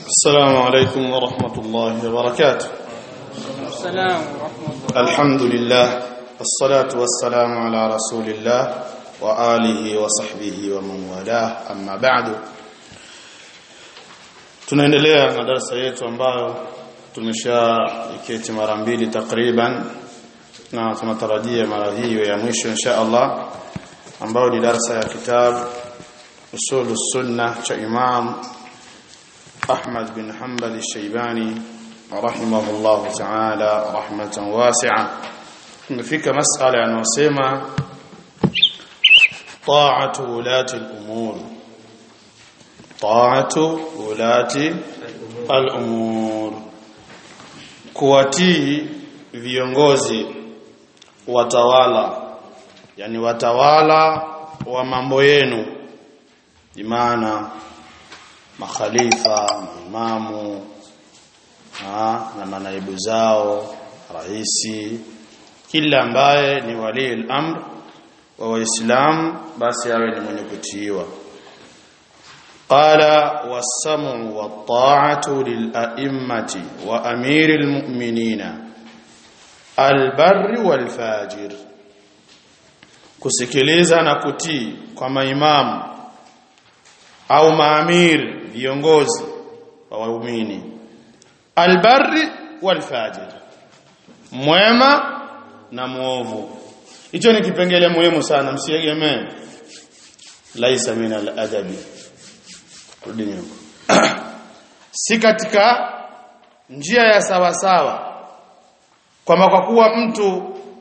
السلام عليكم ورحمة الله وبركاته السلام ورحمة الله الحمد لله والصلاة والسلام على رسول الله وآله وصحبه ومن والاه أما بعد tunaendelea na darasa yetu ambayo tumeshaiketi mara mbili takriban na tunatarajia mara hiyo ya mwisho insha Allah ambayo ni darasa ya kitabu usulu sunna cha Imam Ahmad bin Hanbal al-Shaybani rahimahullah ta'ala rahmatan wasi'a tumefika masala yanayosema ta'atu ulati al-umur ta'atu ulati al-umur kuwatii viongozi watawala yani watawala wa mambo yenu imana makhalifa maimamu ha, na manaibu zao raisi kila ambaye ni wali al-amr wa waislamu basi awe ni mwenye kutiiwa qala was-sam'u wat-ta'atu lil-a'immati wa amiril mu'minina al-barri wal-fajir kusikiliza na kutii kwa maimamu au maamir viongozi wa waumini albarri walfajir mwema na muovu hicho ni kipengele muhimu sana msiegemee laisa min aladabi rudi nyuma si katika njia ya sawa sawa kwamba kwa kuwa mtu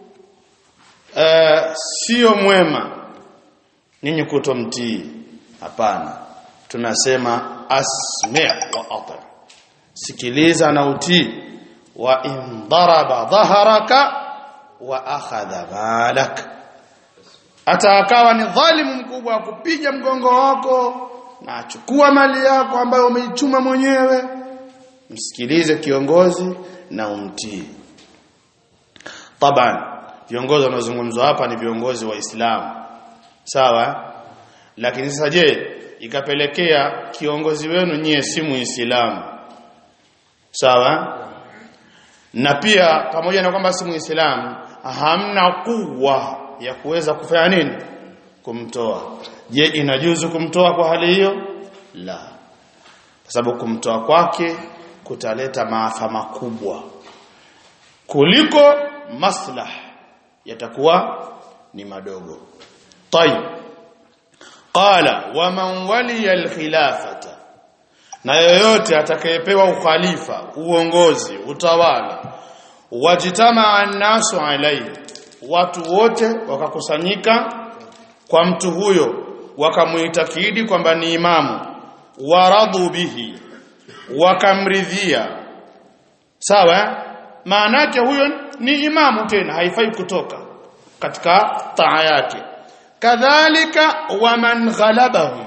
uh, sio mwema ninyi kutomtii hapana tunasema asmi' wa ati sikiliza na utii wa in daraba dhaharaka wa akhadha malak hata akawa ni dhalimu mkubwa wa kupiga mgongo wako na achukua mali yako ambayo umeichuma mwenyewe msikilize kiongozi na umtii taban viongozi wanaozungumzwa hapa ni viongozi wa Islam sawa lakini sasa je ikapelekea kiongozi wenu nyie si muislamu sawa na pia pamoja na kwamba si muislamu hamna kuwa ya kuweza kufanya nini kumtoa je inajuzu kumtoa kwa hali hiyo la kwa sababu kumtoa kwake kutaleta maafa makubwa kuliko maslah yatakuwa ni madogo tayeb qala waman waliya alkhilafata na yoyote atakayepewa ukhalifa uongozi utawala wajitama annasu alayhi watu wote wakakusanyika kwa mtu huyo wakamuitakidi kwamba ni imamu waradhu bihi wakamridhia sawa maana yake huyo ni imamu tena haifai kutoka katika taa yake kadhalika waman ghalabahum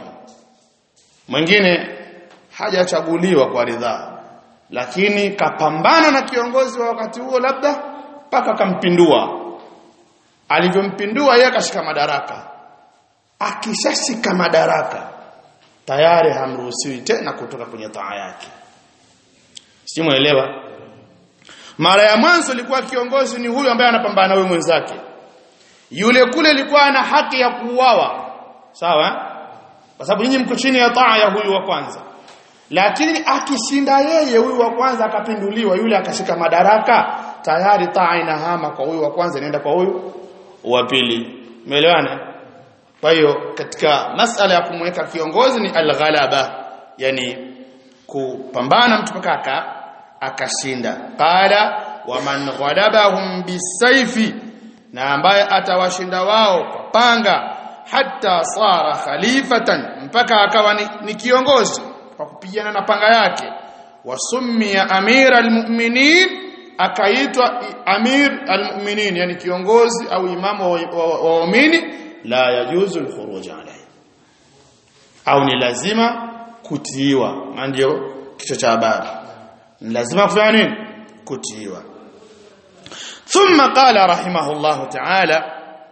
mwingine hajachaguliwa kwa ridhaa lakini kapambana na kiongozi wa wakati huo labda mpaka kampindua alivyompindua yeye akashika madaraka akishashika madaraka tayari hamruhusiwi tena kutoka kwenye taa yake simuelewa mara ya mwanzo ilikuwa kiongozi ni huyu ambaye anapambana na huyu mwenzake yule kule alikuwa ana haki ya kuuawa sawa kwa sababu nyinyi mko chini ya taa ya huyu wa kwanza lakini akishinda yeye huyu wa kwanza akapinduliwa yule akashika madaraka tayari taa inahama kwa huyu wa kwanza inaenda kwa huyu wa pili umeelewana kwa hiyo katika masala ya kumweka kiongozi ni alghalaba yani kupambana mtu mpaka akashinda qala waman ghalabahum bisayfi na ambaye atawashinda wao kwa panga hata sara khalifatan mpaka akawa ni, ni kiongozi kwa kupigana na panga yake wasumia amir almu'minin akaitwa amir almu'minin yani kiongozi au imamu wa waumini la yajuzu alkhuruj alayhi au ni lazima kutiiwa ndio kichwa cha habari ni lazima kufanya nini kutiiwa ثم قال رحمه الله تعالى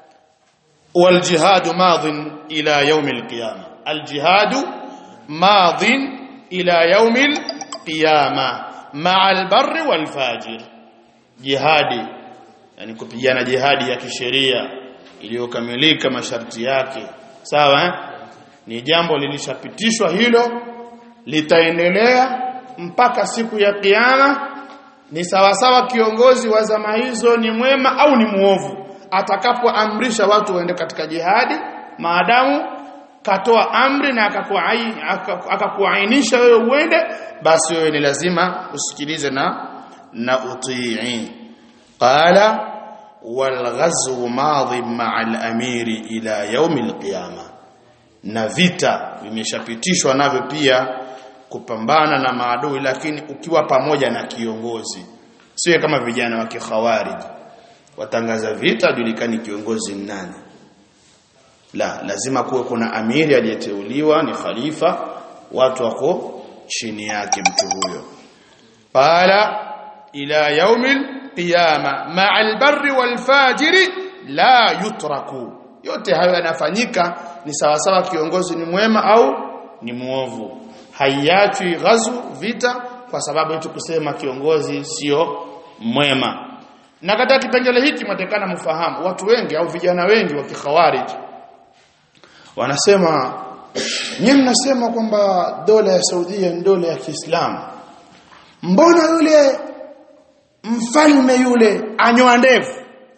والجهاد ماض إلى يوم القيامة الجهاد ماض ila yaumil qiyama ma'a al-barri wal-fajir jihadi yani kupigana jihadi ya kisheria iliyokamilika masharti yake sawa eh? ni jambo lilishapitishwa hilo litaendelea mpaka siku ya kiyama ni sawasawa kiongozi wa zama hizo ni mwema au ni muovu atakapoamrisha watu waende katika jihadi maadamu katoa amri na akakuainisha wewe uende basi wewe ni lazima usikilize na na utii qala walghazwu madhi ma'a al-amiri ila yawm al-qiyama na vita vimeshapitishwa navyo pia kupambana na maadui lakini ukiwa pamoja na kiongozi sio kama vijana wa kikhawarij watangaza vita julikani kiongozi ni nani la lazima kuwe kuna amiri aliyeteuliwa ni khalifa watu wako chini yake mtu huyo qala ila yaumil qiyama ma'al barri wal fajiri la yutraku yote hayo yanafanyika ni sawasawa kiongozi ni mwema au ni muovu haiachwi ghazu vita kwa sababu yetu kusema kiongozi sio mwema na katika kipengele hiki mwatekana mfahamu watu wengi au vijana wengi wa kikhawarij wanasema nyinyi mnasema kwamba dola ya Saudia ni dola ya Kiislamu mbona yule mfalme yule anyoa ndevu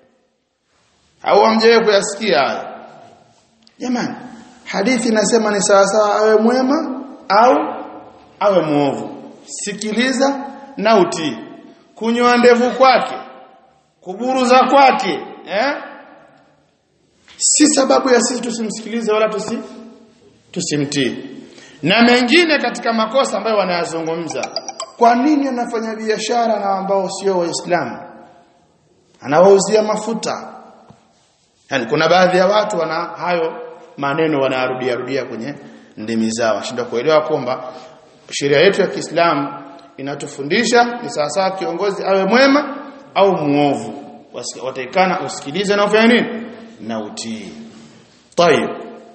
au amjewe kuyasikia haya jamani hadithi inasema ni sawa sawa awe mwema au awe muovu sikiliza na utii kunyoa ndevu kwake kuburuza kwake eh si sababu ya sisi tusimsikilize wala tusi tusimtii na mengine katika makosa ambayo wanayazungumza kwa nini anafanya biashara na ambao sio waislamu anawauzia mafuta yani kuna baadhi ya watu wana hayo maneno wanarudia rudia kwenye ndimi zao washinda kuelewa kwamba sheria yetu ya Kiislamu inatufundisha ni sawasawa kiongozi awe mwema au muovu wataikana usikilize na ufanye nini na utii tayib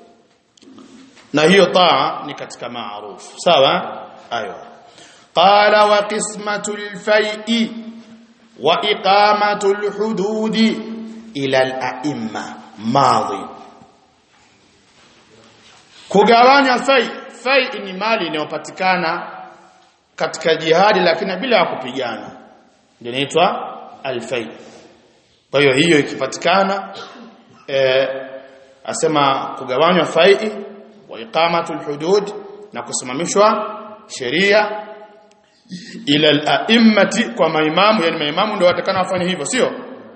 na hiyo taa ni katika maarufu sawa ayo qala wa qismatul fai'i wa iqamatul hududi ila al-a'imma madhi kugawanya fai fai ni mali inayopatikana katika jihadi lakini bila ya kupigana ndio inaitwa al-fai kwa hiyo hiyo ikipatikana eh, asema kugawanywa fai wa iqamatul hudud na kusimamishwa sheria ila al-a'immati kwa maimamu yani maimamu ndio watakana wafanye hivyo sio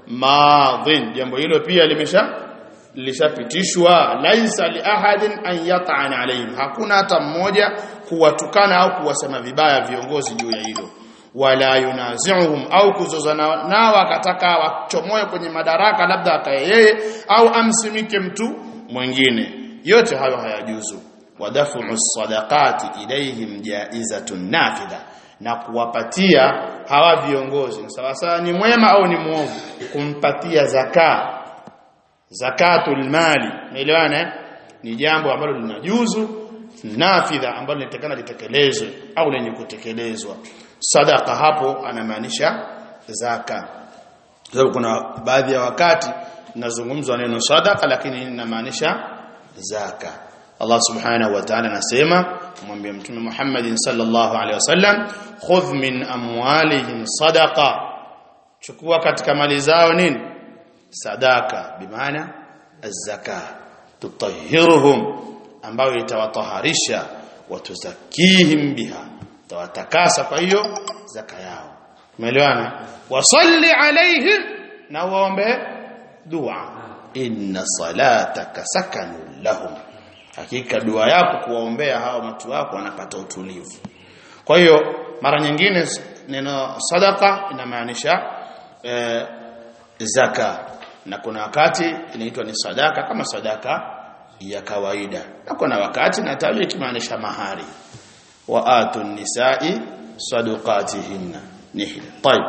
madhin jambo hilo pia limesha lishapitishwa laisa li ahadin an yat'ana alayhim hakuna hata mmoja kuwatukana au kuwasema vibaya viongozi juu ya hilo wala yunazi'uhum au kuzozana nao akataka wachomoe kwenye madaraka labda akaye yeye au amsimike mtu mwingine yote hayo hayajuzu wadafu sadaqati ilayhim jaizatun nafidha na kuwapatia hawa viongozi sawa sawa ni mwema au ni muovu kumpatia zaka zakatul mali umeelewana ni jambo ambalo linajuzu nafidha ambalo linatakana litekelezwe au lenye kutekelezwa sadaka hapo anamaanisha zaka sababu kuna baadhi ya wakati nazungumzwa neno sadaka lakini inamaanisha zaka Allah subhanahu wa ta'ala anasema kumwambia mtume Muhammad sallallahu alaihi wasallam khudh min amwalihim sadaqa chukua katika mali zao nini sadaka bimaana az-zaka tutahhiruhum ambayo itawataharisha watuzakihim biha tawatakasa kwa hiyo zaka yao umeelewana wasalli alaihim na waombe dua inna salataka sakanun lahum hakika dua yako kuwaombea hao watu wako wanapata utulivu kwa hiyo mara nyingine neno sadaka inamaanisha e, zaka na kuna wakati inaitwa ni sadaka kama sadaka ya kawaida na kuna wakati natajwa ikimaanisha mahari wa atu nisai sadaqatihinna nihla طيب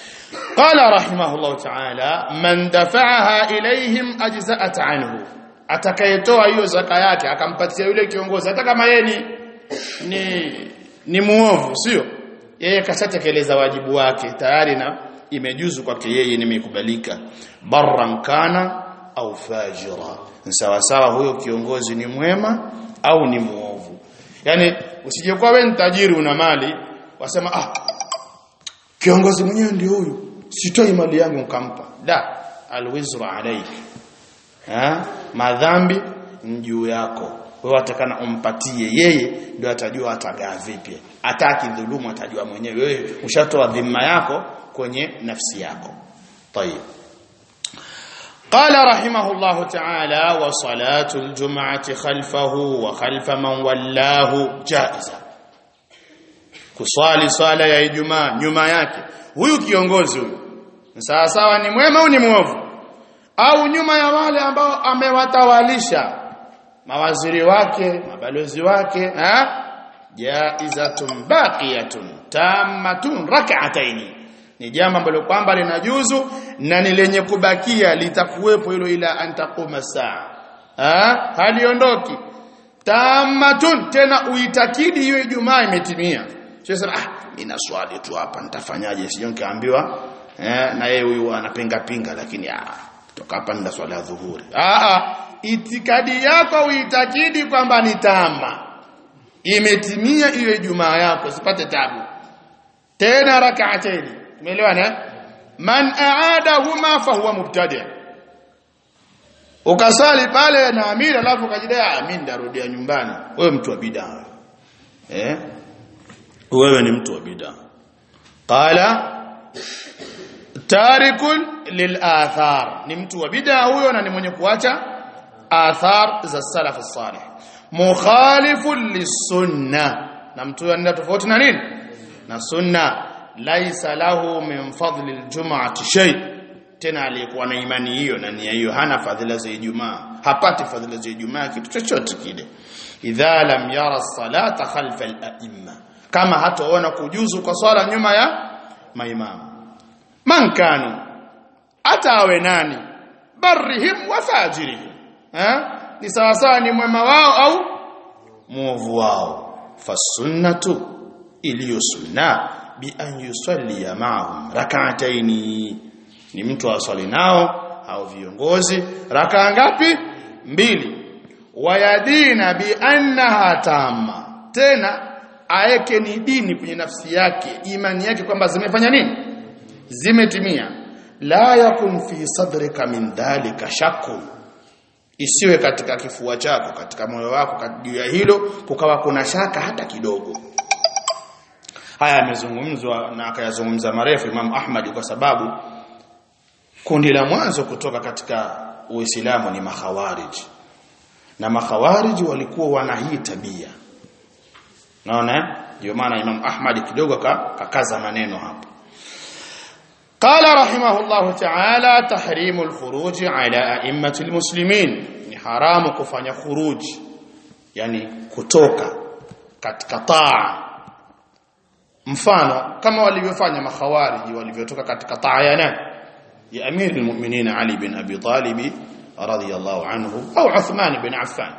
قال رحمه الله تعالى من دفعها إليهم أجزأت عنه atakayetoa hiyo zaka yake akampatia yule kiongozi hata kama yeye ni ni, ni muovu sio yeye kashatekeleza wajibu wake tayari na imejuzu kwake yeye nimekubalika barran kana au fajira sawa sawa huyo kiongozi ni mwema au ni muovu yani usije kwa wewe tajiri una mali wasema ah kiongozi mwenyewe ndio huyu sitoi mali yangu nikampa da alwizru alayk ha madhambi juu yako wewe atakana umpatie yeye ndio atajua atagaa vipi ataki dhulumu atajua mwenyewe wewe ushatoa dhima yako kwenye nafsi yako طيب قال رحمه الله تعالى وصلاة الجمعة خلفه وخلف من ولاه جائزة kuswali swala ya Ijumaa nyuma yake huyu kiongozi huyu sawa sawa ni mwema au ni mwovu au nyuma ya wale ambao amewatawalisha mawaziri wake mabalozi wake ha jaizatun baqiyatun tammatun rak'ataini ni jambo ambalo kwamba linajuzu na ni lenye kubakia litakuwepo hilo ila antakuma saa ha haliondoki tammatun tena uitakidi hiyo Ijumaa imetimia sio sema ah nina swali tu hapa nitafanyaje sio nikaambiwa eh na yeye huyu anapinga pinga lakini ah toka hapa nina swala ya dhuhuri ah ah itikadi yako uitakidi kwamba ni tama imetimia hiyo Ijumaa yako usipate tabu tena rak'ataini umeelewana man aadahuma fahuwa mubtadi' ukasali pale na amiri alafu ukajidai ah mimi ndarudia nyumbani wewe mtu wa bid'a eh wewe ni mtu wa bid'a qala tarikun lilathar ni mtu wa bid'a huyo na ni mwenye kuacha athar za salaf salih mukhalifun lisunna na mtu anaenda tofauti na nini na sunna laisa lahu min fadli aljum'ati shay tena aliyekuwa na imani hiyo na nia hiyo hana fadhila za Ijumaa hapati fadhila za Ijumaa kitu chochote kile idha lam yara salata khalfa al-a'imma kama hataona kujuzu kwa swala nyuma ya maimamu man kanu hata awe nani barrihim wa fajirihim eh ni sawa sawa ni mwema wao au muovu wao fasunnatu iliyo sunna bi an yusalli ma'ahum rak'ataini ni mtu aswali nao au viongozi rakaa ngapi mbili wayadina bi annaha tamma tena aeke ni dini kwenye nafsi yake imani yake kwamba zimefanya nini zimetimia la yakun fi sadrika min dhalika shakku isiwe katika kifua chako katika moyo wako juu ya hilo kukawa kuna shaka hata kidogo haya yamezungumzwa na akayazungumza marefu Imam Ahmad kwa sababu kundi la mwanzo kutoka katika Uislamu ni makhawarij na makhawarij walikuwa wana hii tabia naona ndio maana Imam Ahmad kidogo kakaza maneno hapo قال رحمه الله تعالى تحريم الخروج على ائمه المسلمين ni haramu kufanya khuruj yani kutoka katika taa mfano kama walivyofanya makhawariji walivyotoka katika taa ya nani ya amir almu'minin ali bin abi talib radiyallahu anhu au uthman bin affan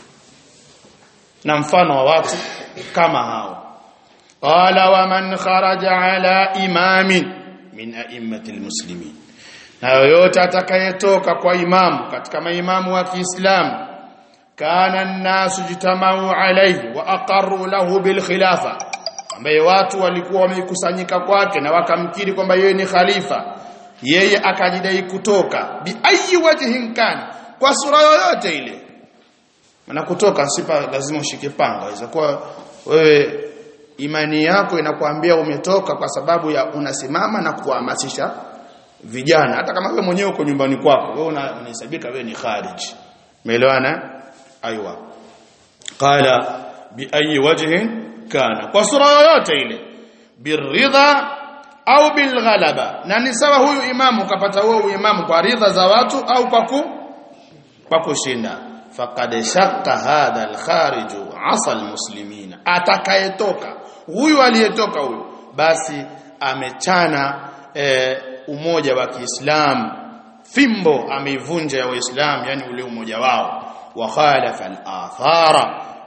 na mfano wa watu kama hao qala wa man kharaja ala imamin min a'immati almuslimin na yoyote atakayetoka kwa imamu katika maimamu wa Kiislamu kana an-nasu jitamau alayhi wa aqarru lahu bil khilafa ambaye watu walikuwa wamekusanyika kwake na wakamkiri kwamba yeye ni khalifa yeye akajidai kutoka bi ayi wajhin kana kwa sura yoyote ile maana kutoka sipa lazima ushike panga inaweza kuwa wewe imani yako inakwambia umetoka kwa sababu ya unasimama na kuhamasisha vijana hata kama wewe mwenyewe uko nyumbani kwako wewe unahesabika wewe ni kharij umeelewana aiwa qala bi ayi wajhin kana kwa sura yoyote ile biridha au bilghalaba na ni sawa huyu imamu kapata huo imamu kwa ridha za watu au kwa ku kwa kushinda faqad shaqqa hadha alkharij asa almuslimina atakayetoka huyu aliyetoka huyu basi amechana e, umoja wa Kiislamu fimbo ameivunja ya Waislamu yani ule umoja wao wa khalafa al-athara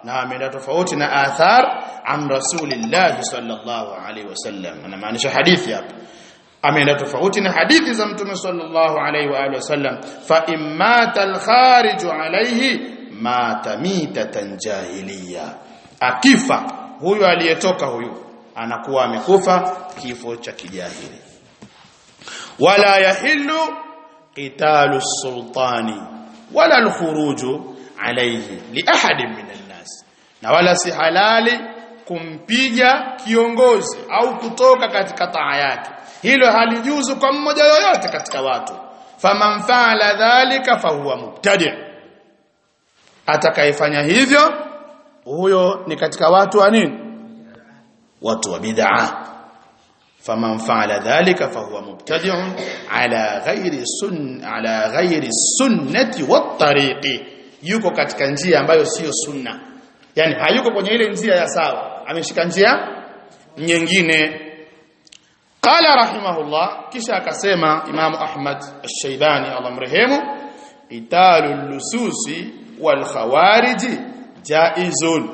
na ameenda tofauti na athar an rasulillah sallallahu alaihi wasallam anamaanisha hadithi hapa ameenda tofauti na hadithi za mtume sallallahu alaihi wa alihi wasallam fa immata al-kharij alaihi mata mitatan jahiliya akifa huyu aliyetoka huyu anakuwa amekufa kifo cha kijahili wala yahillu qitalu sultani wala al-khuruju alayhi li ahadin min an-nas na wala si halali kumpiga kiongozi au kutoka katika taa yake hilo halijuzu kwa mmoja yoyote katika watu faman faala dhalika fahuwa mubtadi atakayefanya hivyo huyo ni katika watu wa nini watu wa bid'ah faman faala dhalika fahuwa mubtadi'un ala ghairi sun ala ghairi sunnati wat tariqi yuko katika njia ambayo sio sunna yani hayuko kwenye ile njia ya sawa ameshika njia nyingine qala rahimahullah kisha akasema imamu ahmad ash-shaybani Allah mrehemu italul lususi wal khawariji jaizun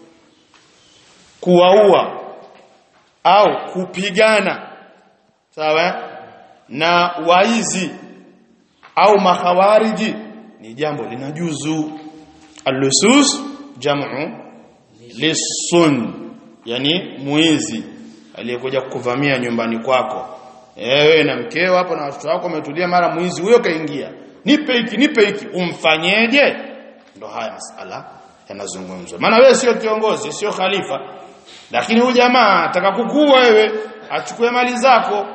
kuwaua au kupigana sawa na waizi au makhawariji ni jambo linajuzu al-lusus jam'u lisun yani muizi aliyekuja kukuvamia nyumbani kwako ewe na mkeo hapo na watoto wako wametulia mara mwizi huyo kaingia nipe hiki nipe hiki umfanyeje ndo haya masala yanazungumzwa maana wewe sio kiongozi sio khalifa lakini huyu jamaa ataka kukua wewe achukue mali zako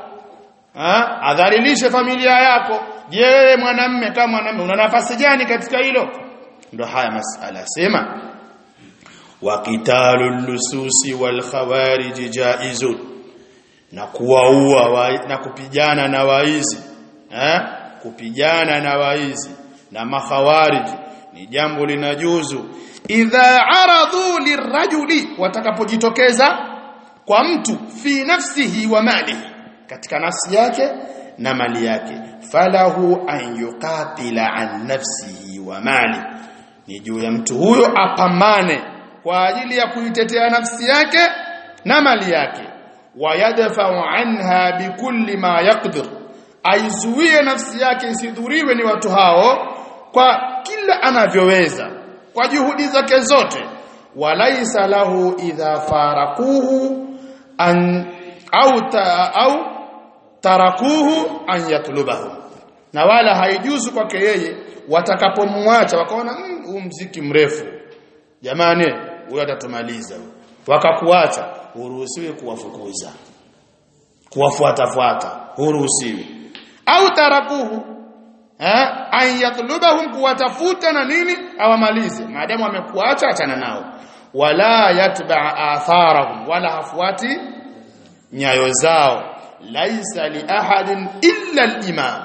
ha? adhalilishe familia yako je wewe mwanamme kama mwanamme una nafasi gani katika hilo ndo haya masala sema wa qitalul lususi wal khawarij jaizun na kuwaua na kupigana na waizi eh kupigana na waizi na makhawarij ni jambo linajuzu idha aradhu lirajuli watakapojitokeza kwa mtu fi nafsihi wa malihi katika nafsi yake na mali yake falahu an yuqatila an nafsihi wa mali ni juu ya mtu huyo apambane kwa ajili ya kuitetea nafsi yake na mali yake wayadfa'u anha bikulli ma yaqdir aizuie nafsi yake isidhuriwe ni watu hao kwa kila anavyoweza kwa juhudi zake zote walaisa lahu idha farakuhu an au ta, au tarakuhu an yatlubahu na wala haijuzu kwake yeye watakapomwacha wakaona huu mziki mrefu jamani huyo atatumaliza wakakuacha huruhusiwi kuwafukuza kuwafuata fuata huruhusiwi au tarakuhu eh an yatlubahum kuwatafuta na nini awamalize maadamu amekuacha achana nao wala yatba atharahum wala hafuati nyayo zao laisa li ahadin illa al-imam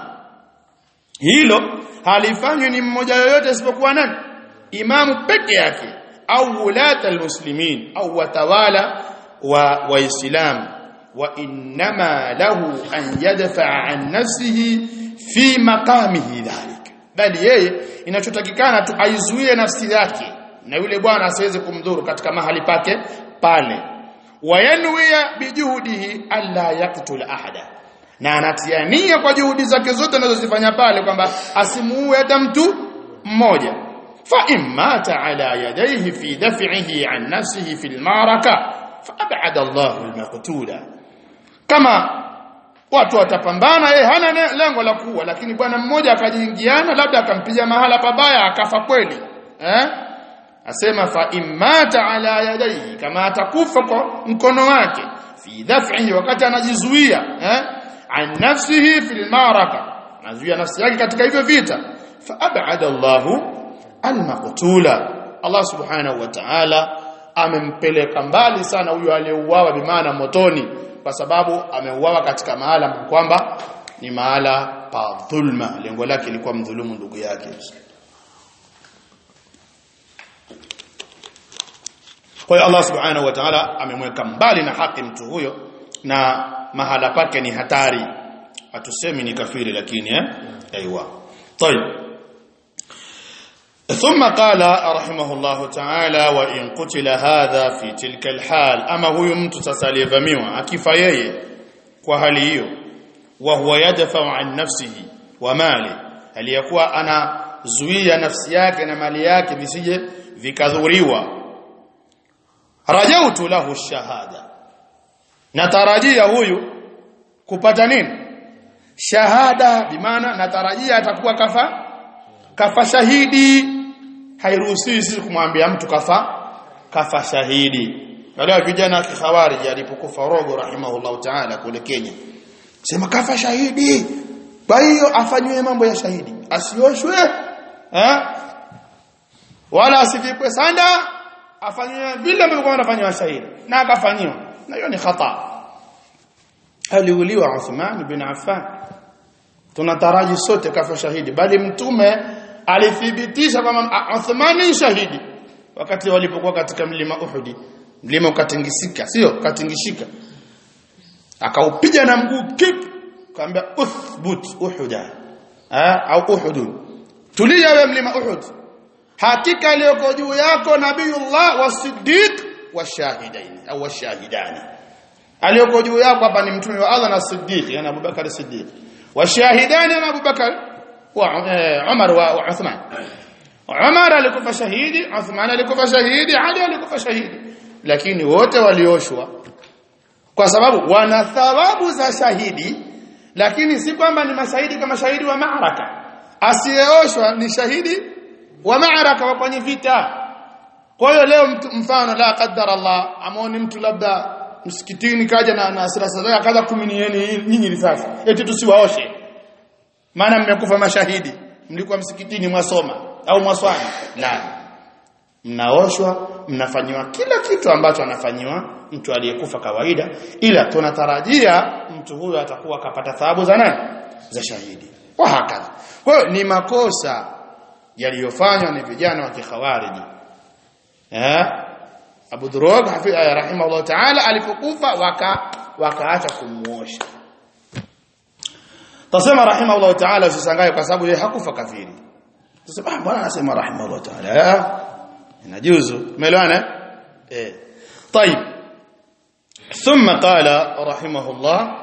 hilo halifanywi ni mmoja yoyote isipokuwa nani imamu peke yake au ulata almuslimin au watawala wa waislamu wa inma lahu an yadfa'a an nafsihi fi maqamihi dhalik bali yeye inachotakikana tu aizuie nafsi yake na yule bwana asiweze kumdhuru katika mahali pake pale wayanwiya bijuhudihi alla yaqtul ahada na anatiania kwa juhudi zake zote anazozifanya pale kwamba asimuue hata mtu mmoja fa immata ala yadayhi fi daf'ihi an nafsihi fi almaraka fa ab'ada Allahu almaqtula kama watu watapambana yeye hana lengo la kuua lakini bwana mmoja akajiingiana labda akampiga mahala pabaya akafa kweli eh asema fa immata ala yadayhi kama atakufa kwa mkono wake fi daf'ihi wakati anajizuia eh an nafsihi fil maraka anazuia nafsi yake katika hivyo vita fa ab'ada Allahu al-maqtula Allah subhanahu wa ta'ala amempeleka mbali sana huyo aliyeuawa bimaana motoni kwa sababu ameuawa katika mahala kwamba ni mahala pa dhulma lengo lake lilikuwa mdhulumu ndugu yake kwa hiyo Allah subhanahu wa ta'ala amemweka mbali na haki mtu huyo na mahala pake ni hatari hatusemi ni kafiri lakini eh aiywa طيب ثم قال رحمه الله تعالى وإن قتل هذا في تلك الحال أما هو mtu sasa aliyevamiwa akifa yeye kwa hali hiyo wa huwa yadfa'u an nafsihi wa mali aliyakuwa anazuia nafsi yake na mali yake visije vikadhuriwa rajautu lahu shahada natarajia huyu kupata nini shahada bimaana natarajia atakuwa kafa kafa shahidi hairuhusiwi sisi kumwambia mtu kafa kafa shahidi wale vijana wa kikhawarij alipokufa rogo rahimahullahu ta'ala kule Kenya sema kafa shahidi kwa hiyo afanywe mambo ya shahidi asioshwe eh wala asivikwe sanda afanywe vile ambavyo anafanywa shahidi na akafanyiwa na hiyo ni khata aliuliwa Uthman bin Affan tunataraji sote kafa shahidi bali mtume alithibitisha kwamba Uthman ni shahidi wakati walipokuwa katika mlima Uhud mlima ukatingisika sio katingishika akaupiga na mguu kip kaambia uthbut uhuda au uhud tulia wewe mlima uhud hakika aliyoko juu yako nabiyullah wasiddiq washahidaini au washahidani aliyoko juu yako hapa ni mtume wa Allah na siddiq yani Abubakar siddiq washahidani na Abubakar wa Umar wa Uthman Umar alikufa shahidi Uthman alikufa shahidi Ali alikufa shahidi lakini wote walioshwa kwa sababu wana thawabu za shahidi lakini si kwamba ni mashahidi kama shahidi wa maaraka asiyeoshwa ni shahidi wa maaraka wa kwenye vita kwa hiyo leo mtu mfano la qaddar Allah amoni mtu labda msikitini kaja na na silaha zake akaanza kuminieni nyinyi risasi eti tusiwaoshe maana mmekufa mashahidi mlikuwa msikitini mwasoma au mwaswali la mnaoshwa mnafanywa kila kitu ambacho anafanyiwa mtu aliyekufa kawaida ila tunatarajia mtu huyo atakuwa kapata thawabu za nani za shahidi wa hakadha kwa hiyo ni makosa yaliyofanywa ni vijana wa kikhawariji eh Abu Durog rahimahullah ta'ala alipokufa waka wakaacha kumuosha Tasema rahimahullah ta'ala usisangae kwa sababu yeye hakufa kafiri Tasema ah bwana anasema rahimahullah ta'ala inajuzu umeelewana eh طيب ثم قال رحمه الله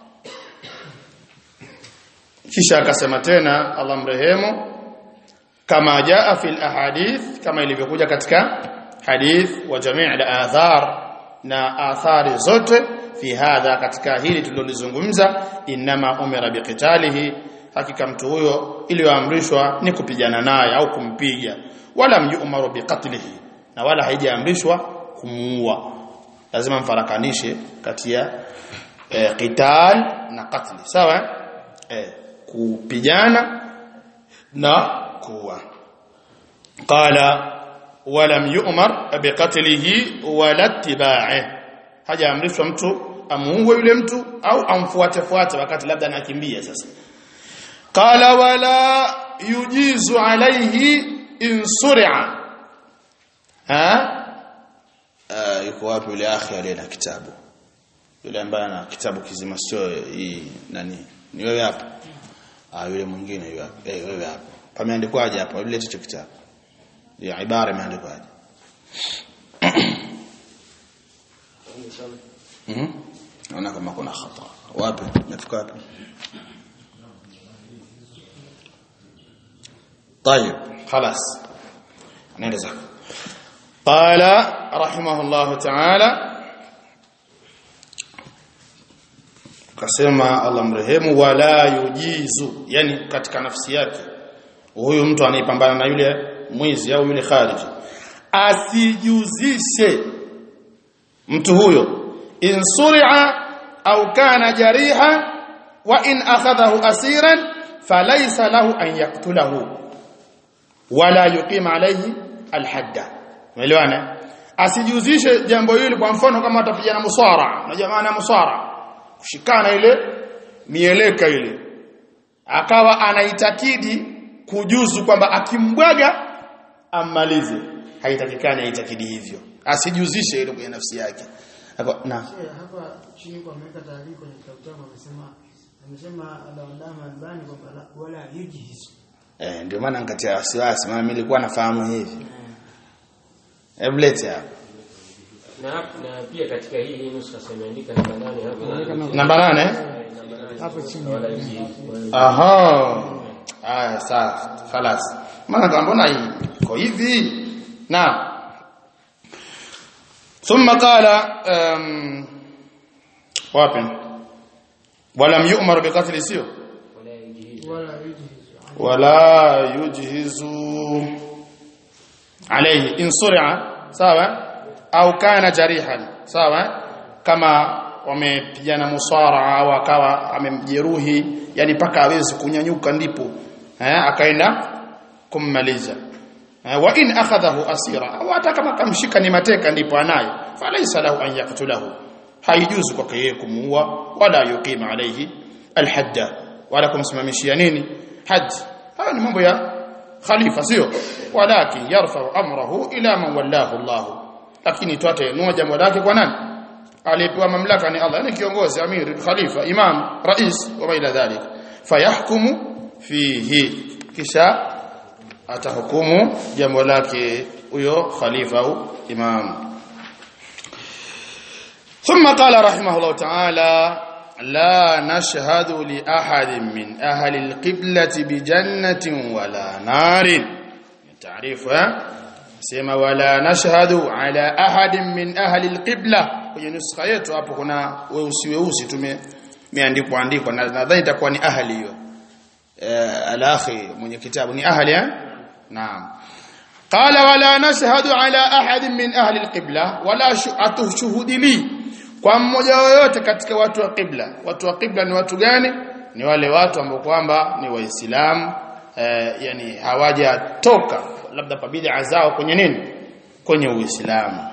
kisha akasema tena Allah mrehemu kama jaa fil ahadith kama ilivyokuja katika hadith wa jamii al-athar na athari zote fi hadha katika hili tulilozungumza inma umira biqitalihi hakika mtu huyo iliyoamrishwa ni kupigana naye au kumpiga wala mjumaru biqatlihi na wala haijaamrishwa kumuua lazima mfarakanishe kati ya e, qital na qatli sawa e, kupigana na kuua qala walam yu'mar biqatlihi wala ittiba'i hajaamrishwa mtu amuue yule mtu au amfuate fuate wakati labda anakimbia sasa qala wala yujizu alayhi in sur'a ha uh, yuko wapi yule akhi aliye na kitabu yule ambaye ana kitabu kizima sio hii nani ni wewe hapa ah yule mwingine yule hapa eh wewe hapa pameandikwaje hapa yule hicho kitabu ya ibara imeandikwaje mhm naona kama kuna khata wapi nafika wapi طيب خلاص نرجع قال رحمه الله تعالى kasema Allah mrehemu wala yujizu yani katika nafsi yake huyu mtu anaipambana na yule mwizi au yule khariji asijuzishe mtu huyo in suri'a au kana jariha wa in akhadhahu asiran falaysa lahu an yaqtulahu wala yuqima alayhi alhadda umeelewana asijuzishe jambo hili kwa mfano kama atapigana musara na jamaa na musara kushikana ile mieleka ile akawa anaitakidi kujuzu kwamba akimbwaga ammalize haitakikani aitakidi hivyo asijuzishe ile kwenye nafsi yake Ako, na hapa chini kwa ameweka taarifa kwenye kitabu chako amesema amesema Al-Allama Albani kwamba wala yujihiz eh ndio maana nikatia wasiwasi maana mimi nilikuwa nafahamu hivi hebu lete hapa na na pia katika hii hii nusu sasa imeandika namba nane hapo namba nane hapo chini wala hizi aha haya sawa خلاص maana kama mbona hii iko hivi naam ثم قال um, wapi ولم يؤمر بقتل سيو wala hizi wala hizi ولا يجهز عليه إن صرع sawa au kana jarihan sawa kama wamepigana musara au akawa amemjeruhi yani paka awezi kunyanyuka ndipo eh akaenda kummaliza eh, wa in akhadahu asira au hata kama kamshika ni mateka ndipo anayo falaysa lahu an yaqtulahu haijuzu kwake yeye kumuua wala yuqima alayhi alhadda wala kumsimamishia nini hadd haya ni mambo ya khalifa sio walakin yarfa'u amrahu ila man wallahu Allah lakini twate nua jambo lake kwa nani aliyepewa mamlaka ni Allah yani kiongozi amiri khalifa imam rais wa ila dhalik fayahkumu fihi kisha atahukumu jambo lake huyo khalifa au imam ثم قال رحمه الله تعالى لا نشهد لأحد من أهل القبلة بجنة ولا نار تعريف سيما ولا نشهد على أحد من أهل القبلة kwenye nuskha yetu hapo kuna weusi weusi tumeandikwa andikwa na nadhani itakuwa ni ahli hiyo eh, alakhi mwenye kitabu ni ahli eh naam qala wala nashhadu ala ahad min ahli alqibla wala atushhudi li kwa mmoja yoyote katika watu wa qibla watu wa qibla ni watu gani ni wale watu ambao kwamba ni waislamu eh, yani hawajatoka labda kwa bid'a zao kwenye nini kwenye uislamu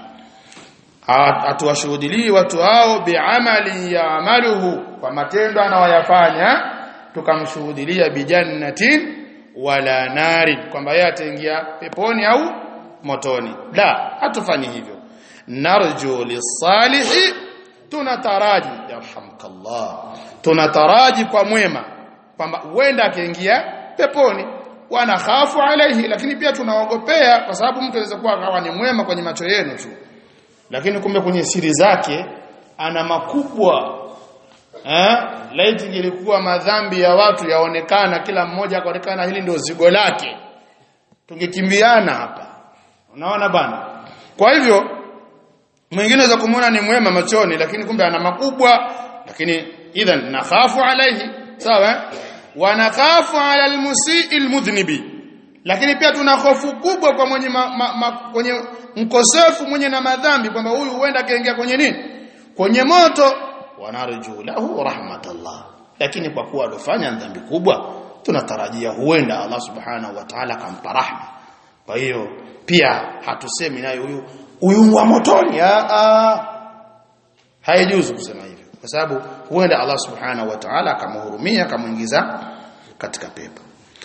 atuwashuhudilii watu hao biamali yaamaluhu kwa matendo anayoyafanya tukamshuhudilia bijannatin wala nari kwamba yeye ataingia peponi au motoni la hatufanyi hivyo narju lisalihi tunataraji yarhamkallah tunataraji kwa mwema kwamba huenda akiingia peponi wanakhafu alaihi lakini pia tunaogopea kwa sababu mtu anaweza kuwa akawa ni mwema kwenye macho yenu tu lakini kumbe kwenye siri zake ana makubwa eh laiti ilikuwa madhambi ya watu yaonekana kila mmoja akaonekana hili ndio zigo lake tungekimbiana hapa unaona bana kwa hivyo mwingine za kumuona ni mwema machoni lakini kumbe ana makubwa lakini idhan nakhafu alaihi sawa wa nakhafu ala almusii almudhnibi lakini pia tuna hofu kubwa kwa mwenye ma, ma, ma, kwenye mkosefu mwenye na madhambi kwamba huyu huenda kaingia kwenye nini kwenye moto wanarju lahu rahmatallah lakini kwa kuwa alofanya dhambi kubwa tunatarajia huenda Allah subhanahu wa ta'ala kampa rahma kwa hiyo pia hatusemi naye huyu huyu wa motoni a a haijuzu kusema hivyo kwa sababu huenda Allah subhanahu wa ta'ala akamhurumia akamuingiza katika pepo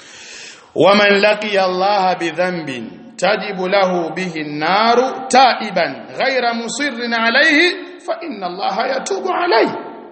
waman laqiya Allah bidhanbin tajibu lahu bihi an-naru taiban ghayra musirrin alayhi fa inna Allah yatubu alayhi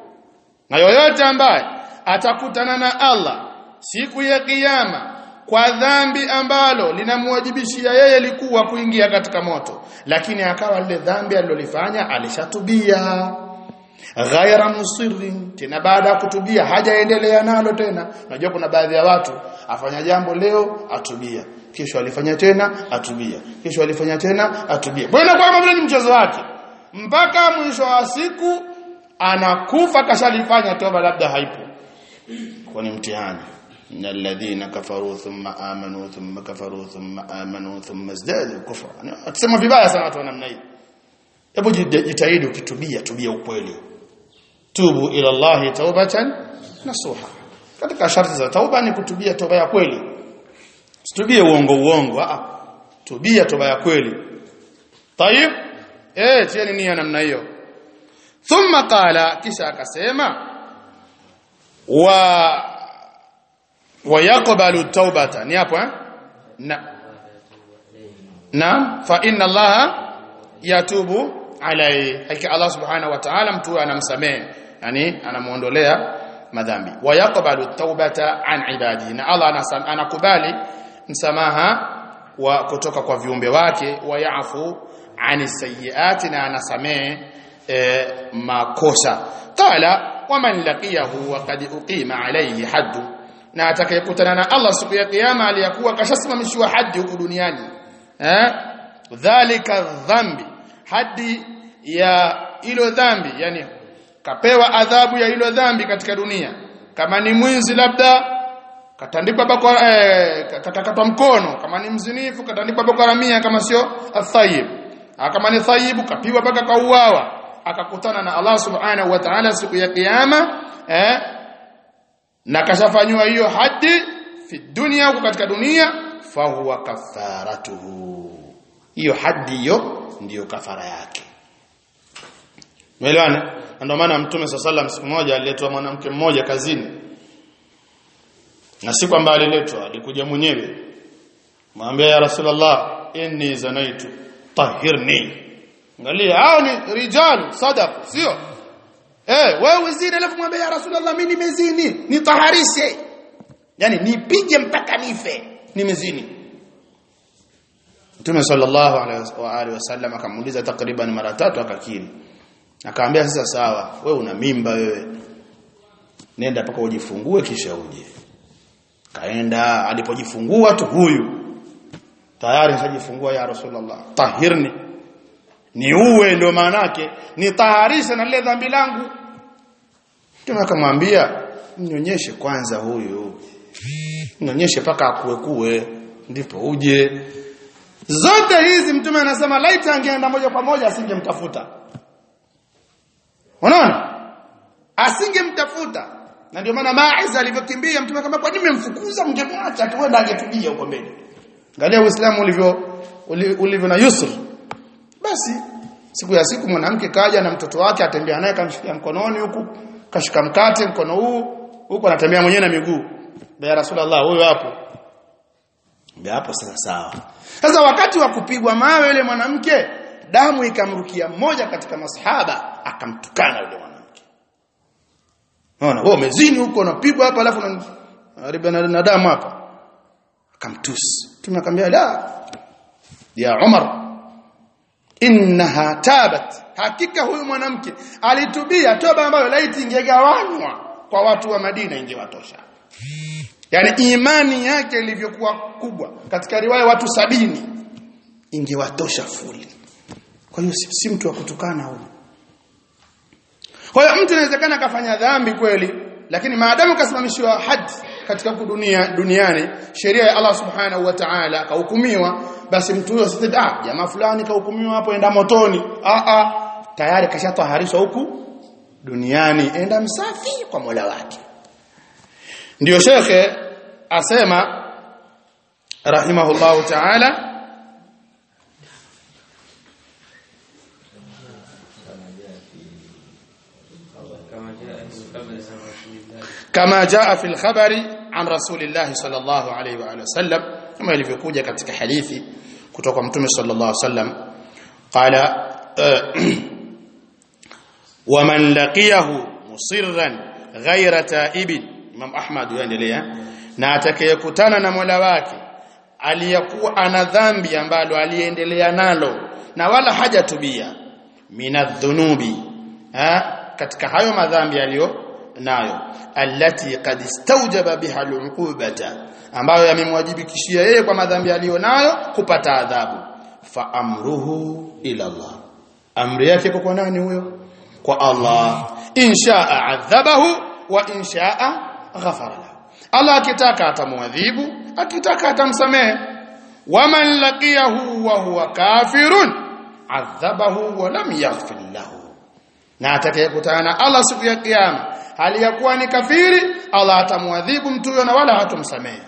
na yoyote ambaye atakutana na Allah siku ya kiyama kwa dhambi ambalo linamwajibishia yeye likuwa kuingia katika moto lakini akawa lile dhambi alilolifanya alishatubia ghaira musirrin tena baada ya kutubia hajaendelea nalo tena unajua kuna baadhi ya watu afanya jambo leo atubia kesho alifanya tena atubia kesho alifanya tena atubia bwana kwa vile ni mchezo wake mpaka mwisho wa siku anakufa kashalifanya toba labda haipo kwa ni mtihani ان الذين كفروا ثم امنوا ثم كفروا ثم امنوا ثم ازدادوا كفرا atasema vibaya sana watu wa namna hii hebu jitahidi ukitubia tubia ukweli tubu ila Allah taubatan nasuha katika sharti za tauba ni kutubia toba ya kweli Usitubie uongo uongo a tubia toba ya kweli tayib eh tieni nia namna hiyo thumma qala kisha akasema wa ويقبل التوبه ni hapo eh na na fa inna allaha yatubu alai hakika allah subhanahu wa ta'ala mtu anamsamehe yani anamuondolea madhambi wa yaqbalu taubata an ibadihi na Allah anasam, anakubali msamaha wa kutoka kwa viumbe wake wa yafu ani sayyiati na anasamehe e, makosa qala waman laqiyahu wa qad uqima alayhi haddu na atakayekutana na Allah siku ya kiyama aliyakuwa kashasimamishwa hadi huku duniani eh dhalika dhambi hadi ya ilo dhambi yani kapewa adhabu ya ilo dhambi katika dunia kama ni mwizi labda katandikwa bakora eh, katakatwa mkono kama ni mzinifu katandikwa bakora mia kama sio athayib kama ni thayibu kapiwa mpaka kauawa akakutana na Allah subhanahu wa ta'ala siku ya kiyama eh na kashafanywa hiyo hadi fi dunia huko katika dunia fahuwa kafaratuhu hiyo hadi hiyo ndiyo kafara yake Umeelewana? Ndio maana Mtume SAW siku moja aliletwa mwanamke mmoja kazini. Na si kwamba aliletwa, alikuja mwenyewe. Mwambia ya Rasulullah, inni zanaitu tahirni. Angalia, hao ni rijalu sadaqu, sio? Eh, wewe zini alafu mwambie ya Rasulullah mimi nimezini, nitaharishe. Yaani nipige mpaka nife, nimezini. Mtume sallallahu alaihi wasallam akamuuliza takriban mara tatu akakiri. Akaambia sasa sawa, wewe una mimba wewe. Nenda paka ujifungue kisha uje. Kaenda alipojifungua tu huyu. Tayari shajifungua ya Rasulullah. Tahirni. Ni uwe ndio maana yake, nitaharisha na lile dhambi langu. Mtume akamwambia, "Mnyonyeshe kwanza huyu. Mnyonyeshe paka akue kuwe, ndipo uje." Zote hizi mtume anasema laita angeenda moja kwa moja asingemtafuta. Unaona? Asingemtafuta. Na ndio maana Maiz alivyokimbia mtume kama kwa nini mmemfukuza mngemwacha tuenda angetubia huko mbele. Angalia Uislamu ulivyo ulivyo na yusr. Basi siku ya siku mwanamke kaja na mtoto wake atembea naye kamshikia mkononi huku kashika mkate mkono huu huku anatembea mwenyewe na miguu. Ya Rasulullah huyo hapo. Ndio hapo sasa sawa. Sasa wakati wa kupigwa mawe yule mwanamke damu ikamrukia mmoja katika masahaba akamtukana yule mwanamke. Unaona, wewe umezini huko unapigwa hapa alafu unariba na, na damu hapa. Akamtusi. Mtume akamwambia la ya Umar innaha tabat hakika huyu mwanamke alitubia toba ambayo laiti ingegawanywa kwa watu wa Madina ingewatosha. Yaani imani yake ilivyokuwa kubwa katika riwaya watu sabini ingewatosha fuli. Kwa hiyo si, si mtu wa kutukana huyu. Kwa hiyo mtu inawezekana akafanya dhambi kweli, lakini maadamu kasimamishiwa hadi katika huku dunia duniani, sheria ya Allah Subhanahu wa Ta'ala akahukumiwa, basi mtu huyo asite ah, jamaa fulani kahukumiwa hapo enda motoni. Ah ah, tayari kashataharishwa huku duniani, enda msafi kwa Mola wake. Ndiyo shekhe asema rahimahullahu ta'ala kama jaa fi al-khabari an rasulillah sallallahu alayhi wa alihi wasallam kama ilivyokuja katika hadithi kutoka mtume sallallahu alayhi wasallam qala wa man laqiyahu musirran ghayra ta'ibin Imam Ahmad yaendelea na atakayekutana na Mola wake aliyakuwa ana dhambi ambalo aliendelea nalo na wala hajatubia minadhunubi ha katika hayo madhambi aliyo nayo allati qad istawjaba biha al'uqubata ambayo yamemwajibikishia yeye kwa madhambi aliyo nayo kupata adhabu fa amruhu ila Allah amri yake kwa nani huyo kwa Allah inshaa adhabahu wa inshaa ghafara lahu Allah akitaka atamwadhibu akitaka atamsamehe waman laqiyahu wa huwa kafirun adhabahu wa lam yaghfir lahu na atakayekutana na Allah siku ya kiyama hali ya kuwa ni kafiri Allah atamwadhibu mtu huyo na wala hatomsamehe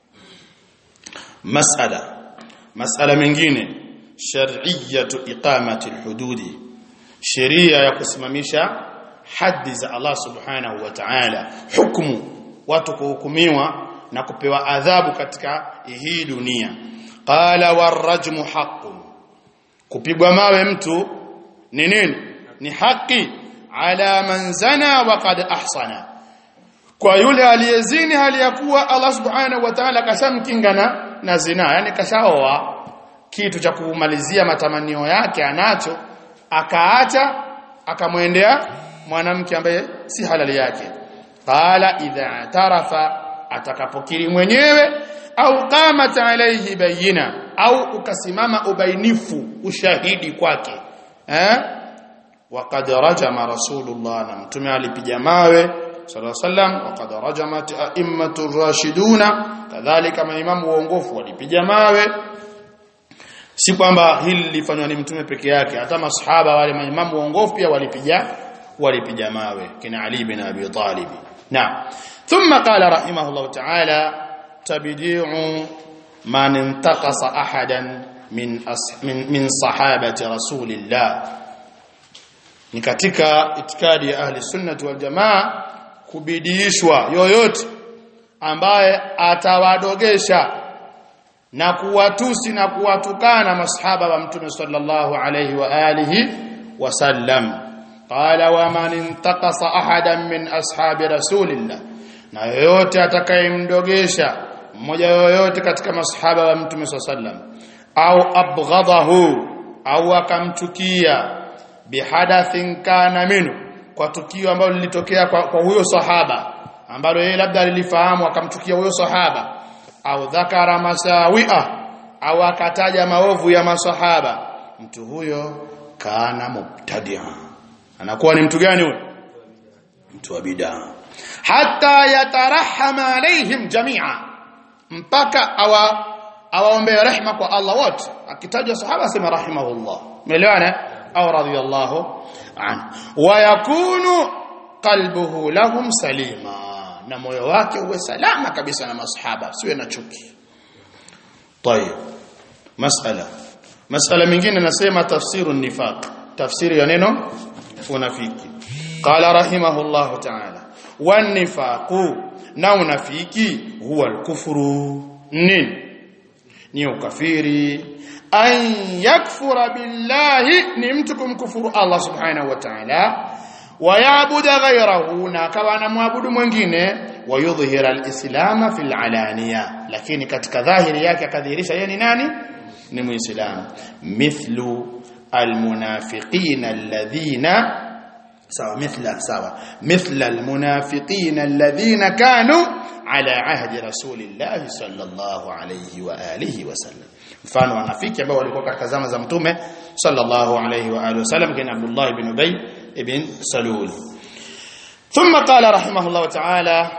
masala masala mengine shar'iyyatu iqamati alhududi sheria ya kusimamisha haddi za Allah subhanahu wa ta'ala hukumu watu kuhukumiwa na kupewa adhabu katika hii dunia qala warajmu haqqun kupigwa mawe mtu ni nini ni haki ala man zana wa qad ahsana kwa yule aliyezini hali ya kuwa Allah subhanahu wa ta'ala kashamkinga na, na zina yani kashaoa kitu cha kumalizia matamanio yake anacho akaacha akamwendea mwanamke ambaye si halali yake qala idha tarafa atakapokiri mwenyewe au qamat alayhi bayina au ukasimama ubainifu ushahidi kwake eh waqad rajama rasulullah na mtume alipiga mawe sallallahu alaihi wasallam waqad rajamat a'immatu rashiduna kadhalika maimamu waongofu walipiga mawe si kwamba hili lilifanywa ni mtume peke yake hata masahaba wale maimamu waongofu pia walipiga walipiga mawe kina Ali bin Abi Talib na thumma qala rahimahullah ta'ala tabdi'u man intaqasa ahadan min as, min, min sahabati rasulillah ni katika itikadi ya ahli sunnati wal jamaa kubidiishwa yoyote ambaye atawadogesha na kuwatusi na kuwatukana masahaba wa mtume sallallahu alayhi wa alihi wasallam qala wa man intaqasa ahadan min ashabi rasulillah na yoyote atakayemdogesha mmoja yoyote katika masahaba wa mtume sallam au abghadahu au akamchukia bihadathin kana minhu kwa tukio ambalo lilitokea kwa, kwa huyo sahaba ambalo yeye labda alilifahamu akamchukia huyo sahaba au dhakara masawia au akataja maovu ya masahaba mtu huyo kana mubtadia anakuwa ni mtu gani huyo mtu wa bidaa hata yatarahama alaihim jamia mpaka awa awaombe rehma kwa Allah wote akitajwa sahaba sema rahimahullah umeelewana au radiyallahu anhu wa yakunu qalbuhu lahum salima na moyo wake uwe salama kabisa na masahaba siwe na chuki طيب masala masala mingine nasema tafsiru nifaq tafsiri ya neno unafiki qala rahimahullah ta'ala wan nifaqu na unafiki huwa al-kufru nini ni ukafiri an yakfura billahi ni mtu kumkufuru Allah subhanahu wa ta'ala wayabuda ghayrahu na akawa anamwabudu mwingine wayudhhira alislama fil alaniya lakini katika dhahiri yake akadhihirisha yeye ni nani ni muislamu mithlu almunafiqina alladhina sawa mithla sawa mithla almunafiqina alladhina kanu ala ahdi rasulillahi sallallahu alayhi wa alihi wasallam mfano wanafiki ambao walikuwa katika zama za mtume sallallahu alayhi wa alihi wasallam kina Abdullah ibn Ubay ibn Salul ثم قال رحمه الله تعالى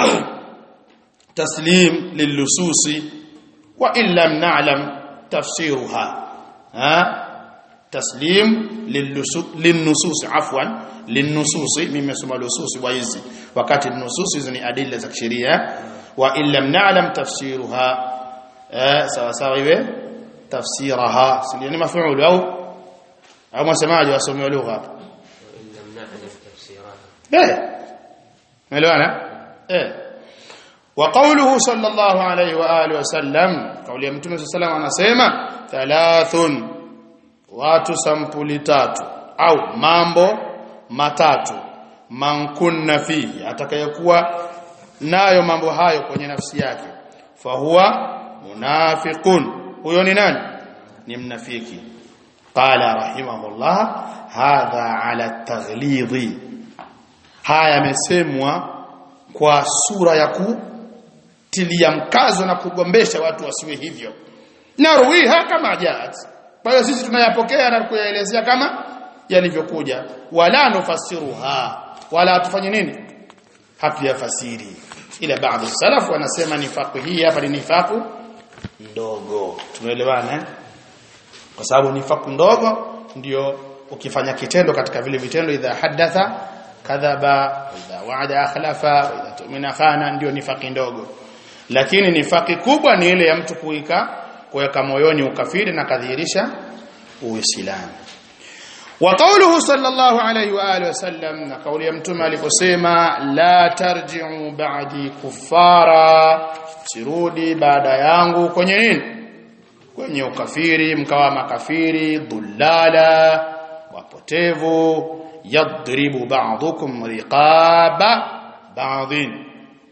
تسليم للصوص وان لم نعلم تفسيرها ها تسليم للنصوص عفوا للنصوص مما يسمى النصوص ويزي وقت النصوص hizi adilla za kisheria wa in lam na'lam tafsiruha sawa sawa iwe tafsiraha ni maf'ul au au msemaji wasomi lugha hapa لم نعلم تفسيرها eh umeelewana eh wa qawluhu sallallahu alayhi wa alihi wasallam kauli ya mtume sallallahu anasema thalathun watu sampuli tatu au mambo matatu man kunna fihi atakayekuwa nayo mambo hayo kwenye nafsi yake fahuwa munafiqun huyo ni nani ni mnafiki qala rahimahullah hadha ala taghlidhi haya yamesemwa kwa sura ya kutilia mkazo na kugombesha watu wasiwe hivyo naruiha kama jat kwa hiyo sisi tunayapokea na kuyaelezea kama yalivyokuja wala nufasiruha wala tufanye nini hatuyafasiri ila baadhi salaf wanasema nifaku hii hapa ni nifaku ndogo tumeelewana eh? kwa sababu nifaku ndogo ndio ukifanya kitendo katika vile vitendo idha hadatha kadhaba idha waada akhlafa idha tumina khana ndio nifaki ndogo lakini nifaki kubwa ni ile ya mtu kuika kuweka moyoni ukafiri na kadhihirisha uislamu wa qawluhu sallallahu alayhi wa alihi wasallam na kauli ya mtume aliposema la tarji'u ba'di kuffara sirudi baada yangu kwenye nini kwenye ukafiri mkawa makafiri dhullala wapotevu yadribu ba'dukum riqaba ba'dhin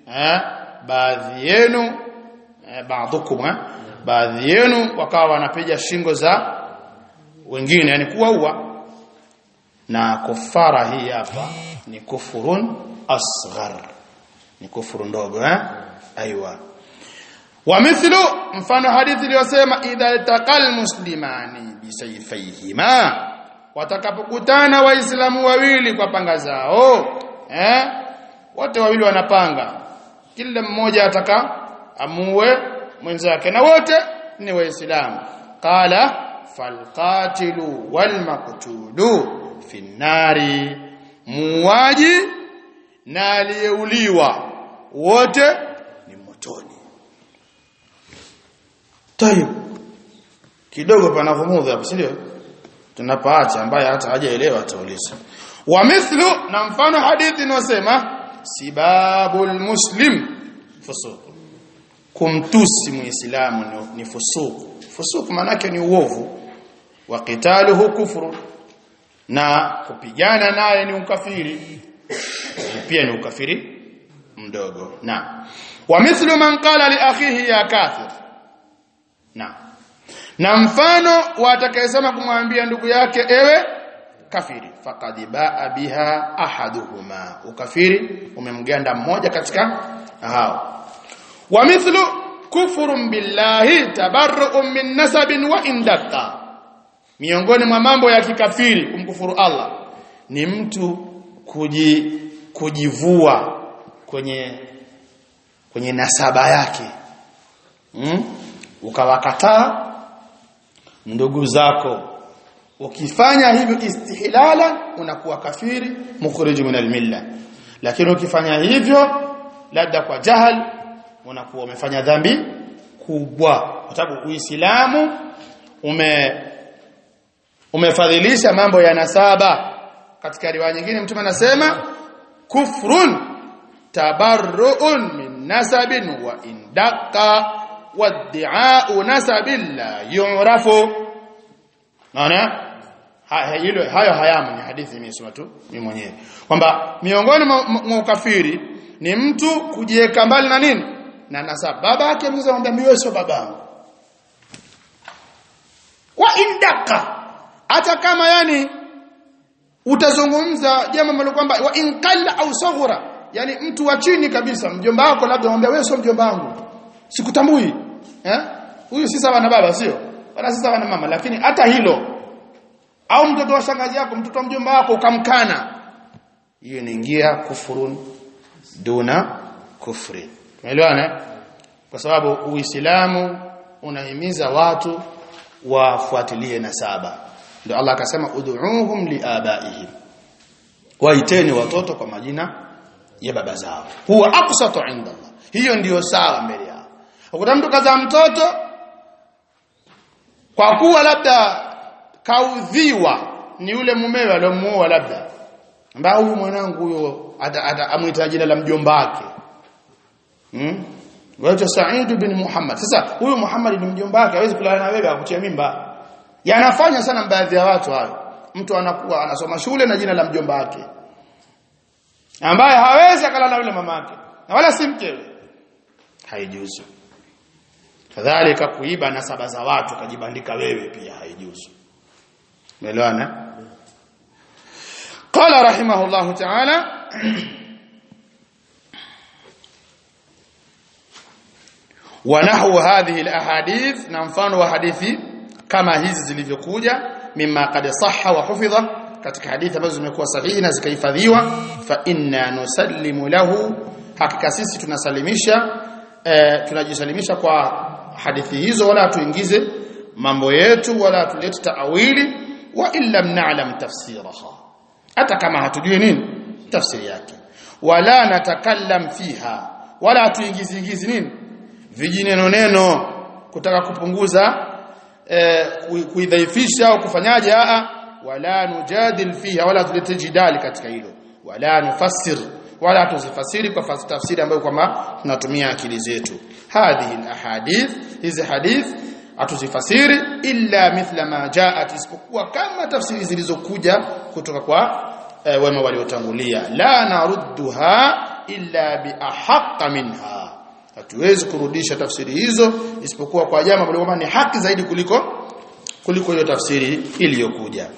eh baadhi yenu eh, baadhukum eh, baadhi yenu wakawa wanapiga shingo za wengine yani kuwaua na kufara hii hapa ni kufurun asghar ni kufuru ndogo eh aiywa wa mithlu mfano hadithi iliyosema idha iltaqal muslimani bisayfayhima watakapokutana waislamu wawili kwa panga zao eh wote wawili wanapanga kila mmoja ataka amue mwenzake na wote ni waislamu qala falqatilu walmaqtulu fi nari muwaji na aliyeuliwa wote ni motoni tayib kidogo panavumudha hapo sio tunapaacha ambaye hata hajaelewa atauliza wa mithlu na mfano hadithi inasema sibabul muslim fusuq kumtusi muislamu ni, ni fusuq fusuq maana yake ni uovu wa qitaluhu kufru na kupigana naye ni ukafiri pia ni ukafiri mdogo na wa mithlu man qala li akhihi ya kafir na na mfano watakayesema kumwambia ndugu yake ewe kafiri faqad baa biha ahaduhuma ukafiri umemganda mmoja katika hao wa mithlu kufrun billahi tabarru'un min nasabin wa indaka miongoni mwa mambo ya kikafiri kumkufuru Allah ni mtu kuji, kujivua kwenye kwenye nasaba yake hmm? ukawakataa ndugu zako ukifanya hivyo istihlala unakuwa kafiri mukhrij min almilla lakini ukifanya hivyo labda kwa jahal unakuwa umefanya dhambi kubwa kwa sababu uislamu ume umefadhilisha mambo ya nasaba katika riwaya nyingine mtume anasema kufrun tabarruun min nasabin wa indaka wad'a'u nasabin la yu'rafu naona hilo hayo hayamo ni hadithi nimesoma tu mimi mwenyewe kwamba miongoni mwa ukafiri ni mtu kujiweka mbali na nini na nasaba baba yake mzee anamwambia mimi sio babangu wa indaka hata kama yani utazungumza jambo ambalo kwamba wa inkalla au saghura yani mtu wa chini kabisa mjomba wako labda anamwambia wewe sio mjomba wangu sikutambui eh huyu si sawa na baba sio wala si sawa na mama lakini hata hilo au mtoto wa shangazi yako mtoto wa mjomba wako ukamkana hiyo inaingia kufurun duna kufri umeelewana kwa sababu uislamu unahimiza watu wafuatilie nasaba ndio Allah akasema ud'uuhum liabaihim waiteni watoto kwa majina ya baba zao huwa aqsatu inda Allah hiyo ndiyo sawa mbele yao ukuta mtu kazaa mtoto kwa kuwa labda kaudhiwa ni yule mumewe aliyomuoa labda ambao huyu mwanangu huyo amwita jina la mjomba wake hmm? Waitwa Said bin Muhammad. Sasa huyu Muhammad ni mjomba wake, hawezi kulala na wewe akutia mimba. Yanafanya sana baadhi ya watu hayo. Mtu anakuwa anasoma shule na jina la mjomba wake. Ambaye hawezi akalala na yule mamake. Na wala si mkewe. Haijuzu. Kadhalika kuiba nasaba za watu kajibandika wewe pia haijuzu. Umeelewana? Qala rahimahullahu ta'ala ونحو هذه الاحاديث na mfano wa hadithi kama hizi zilivyokuja mimma qad sahha wa hufidha katika hadithi ambazo zimekuwa sahihi na zikahifadhiwa fa inna nusallimu lahu hakika sisi tunasalimisha e, tunajisalimisha kwa hadithi hizo wala tuingize mambo yetu wala tulete taawili wa illa na'lam tafsiraha hata kama hatujui nini tafsiri yake wala natakallam fiha wala tuingizi ingizi nini vijineno neno kutaka kupunguza eh, kuidhaifisha au kufanyaje a wala nujadil fiha wala tulete jidali katika hilo wala nufassir wala tuzifasiri kwa tafsiri ambayo kwamba tunatumia akili zetu hadhihi alahadith hizi hadith atuzifasiri illa mithla ma jaat isipokuwa kama tafsiri zilizokuja kutoka kwa e, wema waliotangulia la narudduha illa biahaqqa minha hatuwezi kurudisha tafsiri hizo isipokuwa kwa jambo ambalo kwamba ni haki zaidi kuliko kuliko hiyo tafsiri iliyokuja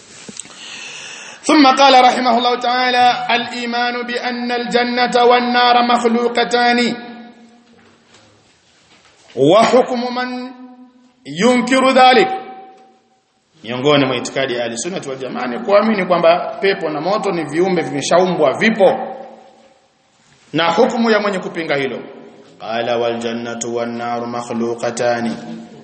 ثم قال رحمه الله تعالى الإيمان بأن الجنة والنار مخلوقتان وحكم من ينكر ذلك miongoni mwa itikadi ya sunnah wal jamaa ni kuamini kwamba pepo na moto ni viumbe vimeshaumbwa vipo na hukumu ya mwenye kupinga hilo qala wal jannatu wan naru makhluqatani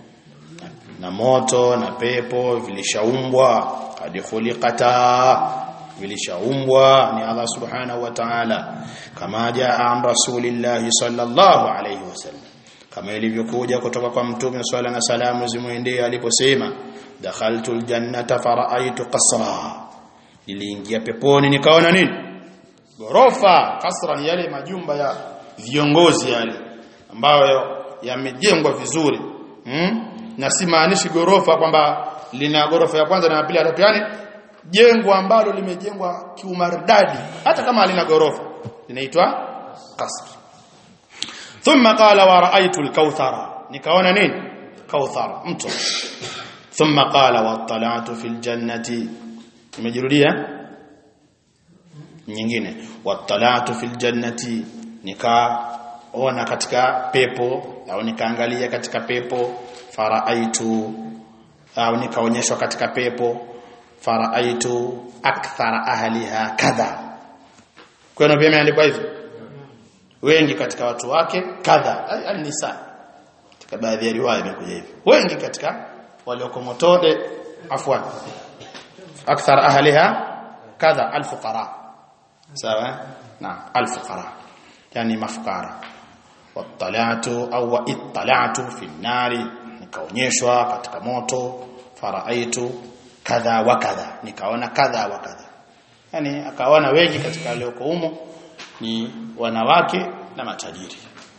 na moto na pepo vilishaumbwa qad khuliqata vilishaumbwa ni Allah subhanahu wa ta'ala kama jaa an rasulillahi sallallahu alayhi wasallam kama ilivyokuja kutoka kwa mtume swalla na salamu zimwendee aliposema dakhaltu aljannata fara'aytu qasra niliingia peponi nikaona nini gorofa kasra ni yale majumba ya viongozi yale ambayo yamejengwa vizuri hmm? na si maanishi gorofa kwamba lina gorofa ya kwanza na ya pili hata yani jengo ambalo limejengwa kiumaridadi hata kama halina gorofa linaitwa kasr thumma qala wa ra'aytu al-kauthara nikaona nini kauthara mto thumma qala wa tala'tu fil jannati imejirudia nyingine wa tala'tu fil jannati nikaona katika pepo au nikaangalia katika pepo faraaitu au nikaonyeshwa katika pepo faraaitu akthara ahliha kadha kwa hiyo pia imeandikwa hivyo wengi katika watu wake kadha an-nisa katika baadhi ya riwaya imekuja hivyo wengi katika walioko motode afwan akthar ahliha kadha al-fuqara sawa na al-fuqara yani mafukara wattalatu au ittalatu fi nari nikaonyeshwa katika moto faraaitu kadha wa kadha nikaona kadha wa kadha yani akaona wengi katika walioko humo ni wanawake na matajiri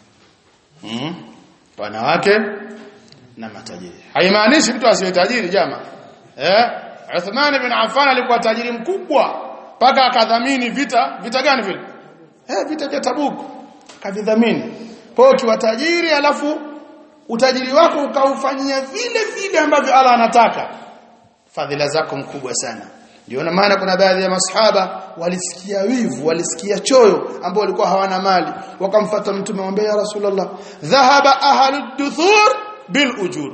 mm? wanawake na matajiri haimaanishi mtu asiwe tajiri jama eh Uthman ibn Affan alikuwa tajiri mkubwa mpaka akadhamini vita vita gani vile eh vita vya Tabuk kavidhamini kwa hiyo ukiwa tajiri alafu utajiri wako ukaufanyia vile vile ambavyo Allah anataka fadhila zako mkubwa sana ndio maana kuna baadhi ya masahaba walisikia wivu walisikia choyo ambao walikuwa hawana mali wakamfuata mtume wamwambia ya rasulullah dhahaba ahlud duthur bil ujur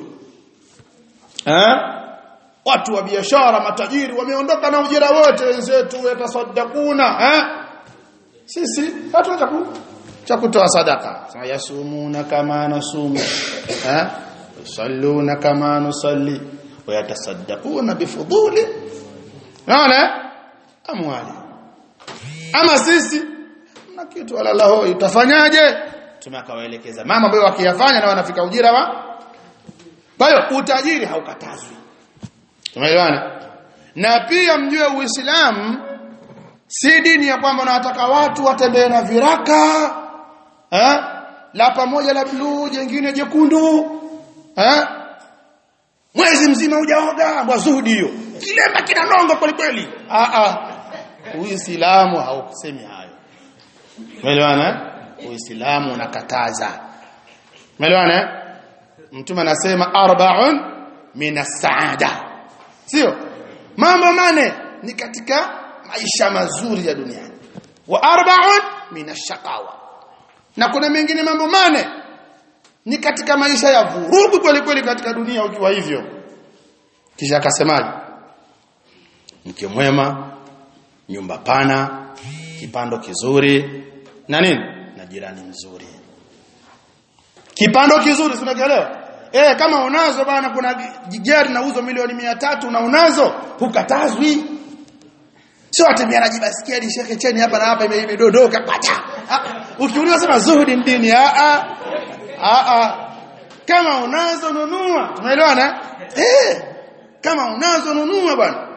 eh watu wa biashara matajiri wameondoka na ujira wote wenzetu yatasaddaquna eh sisi hatuna cha kutoa sadaka yasumuna kama nasumu eh yusalluna kama nusalli wayatasaddaquna bifuduli naona amwali ama sisi na kitu wala laho utafanyaje tumekawaelekeza mama ambao wakiyafanya na wanafika ujira wa kwa hiyo utajiri haukatazwi tumeelewana na pia mjue uislamu si dini ya kwamba unataka watu watembee na viraka eh la pamoja la bluu jingine jekundu eh mwezi mzima hujaoga mwazuhudi hiyo kilemba kina nongo kweli kweli ah ah uislamu haukusemi hayo umeelewana uislamu unakataza umeelewana mtume anasema arba'un minas saada sio mambo mane ni katika maisha mazuri ya duniani wa arba'un minashaqawa na kuna mengine mambo mane ni katika maisha ya vurugu kweli kweli katika dunia ukiwa hivyo kisha akasemaje mke mwema nyumba pana kipando kizuri na nini na jirani mzuri kipando kizuri tunaelewa eh kama unazo bana kuna gari nauzwa milioni mia tatu na unazo hukatazwi sio atembea na jibasikeli shekhe cheni hapa na hapa imedondoka pacha ukiuliza sema zuhudi ndini a a a a kama unazo nunua tumeelewana eh kama unazo nunua bwana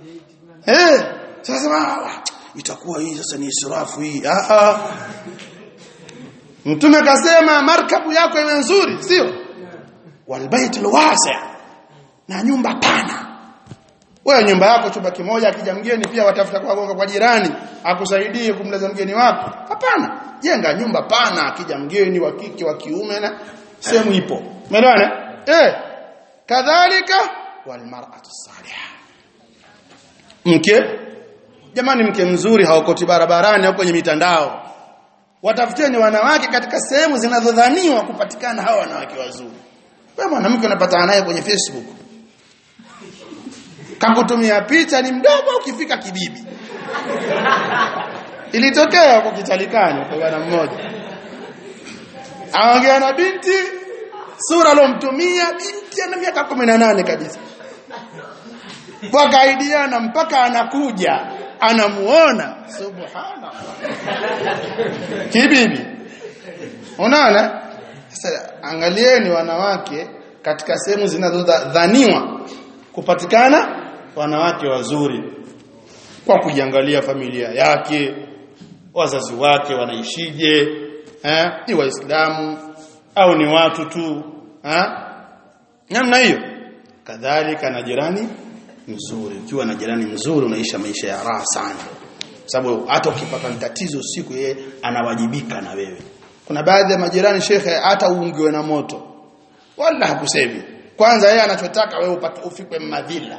eh sasa itakuwa hii sasa ni israfu hii a a mtume akasema markabu yako iwe nzuri sio walbait alwasi' na nyumba pana wewe nyumba yako chumba kimoja akija mgeni pia watafuta kwa gonga kwa jirani akusaidie kumlaza mgeni wako hapana jenga nyumba pana akija mgeni wa kike wa kiume na sehemu ipo umeelewana eh kadhalika wal mar'atu salihah mke jamani mke mzuri haokoti barabarani au kwenye mitandao watafuteni wanawake katika sehemu zinazodhaniwa kupatikana hawa wanawake wazuri wewe mwanamke unapatana naye kwenye Facebook kakutumia picha ni mdogo ukifika kibibi ilitokea huko kitalikani kwa bwana mmoja aongea na binti sura alomtumia binti ana miaka 18 kabisa wakaidiana mpaka anakuja anamuona subhanallah kibibi unaona sasa angalieni wanawake katika sehemu zinazodhaniwa kupatikana wanawake wazuri kwa kujiangalia familia yake wazazi wake wanaishije eh ni waislamu au ni watu tu eh namna hiyo kadhalika na jirani mzuri ukiwa na jirani mzuri unaisha maisha ya raha sana sababu hata ukipata tatizo usiku yeye anawajibika na wewe kuna baadhi ya majirani shekhe hata uungiwe na moto wala hakusemi kwanza yeye anachotaka wewe upate ufikwe madhila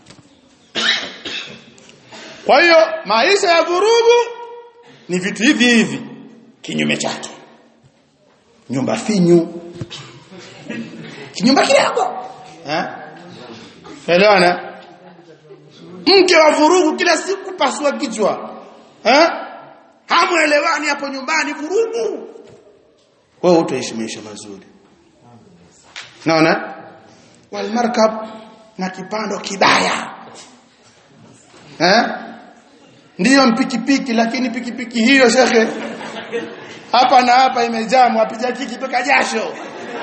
kwa hiyo maisha ya vurugu ni vitu hivi hivi kinyume chake nyumba finyu kinyumba kidogo eh elewana mke wa vurugu kila siku pasua kichwa eh hamuelewani hapo nyumbani vurugu wewe utaishi maisha mazuri naona wal markab na kipando kibaya eh ndiyo mpikipiki lakini pikipiki hiyo shekhe hapa na hapa imejaa mwapiga kiki mpaka jasho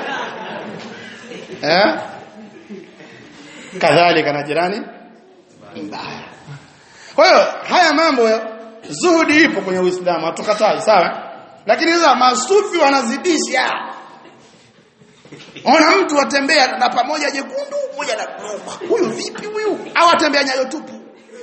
eh kadhalika na jirani mbaya kwa hiyo haya mambo zuhudi ipo kwenye Uislamu hatukatai sawa lakini sasa masufi wanazidisha ona mtu atembea na pamoja jekundu moja na huyu vipi huyu au atembea nyayo tupu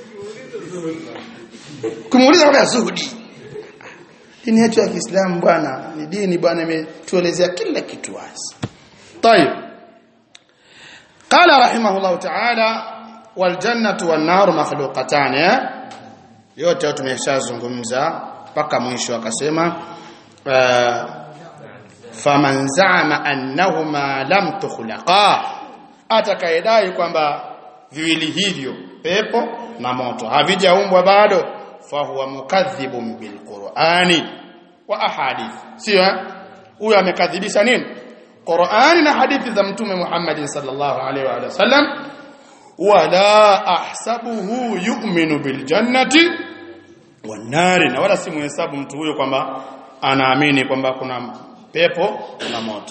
kumuuliza kwa zuhudi dini yetu ya Kiislamu bwana ni dini bwana imetuelezea kila kitu wazi طيب قال رحمه الله تعالى والجنه والنار مخلوقتان yote tumeshazungumza mpaka mwisho akasema uh, faman za'ama annahuma lam tukhlaqa atakaidai kwamba viwili hivyo pepo na moto havijaumbwa bado fahuwa mukadhibun bilqur'ani wa ahadith sio huyo amekadhibisha nini Qur'ani na hadithi za mtume Muhammad sallallahu alaihi wa sallam wala ahsabuhu yu'minu bil jannati wan nari na wala simuhesabu mtu huyo kwamba anaamini kwamba kuna pepo na moto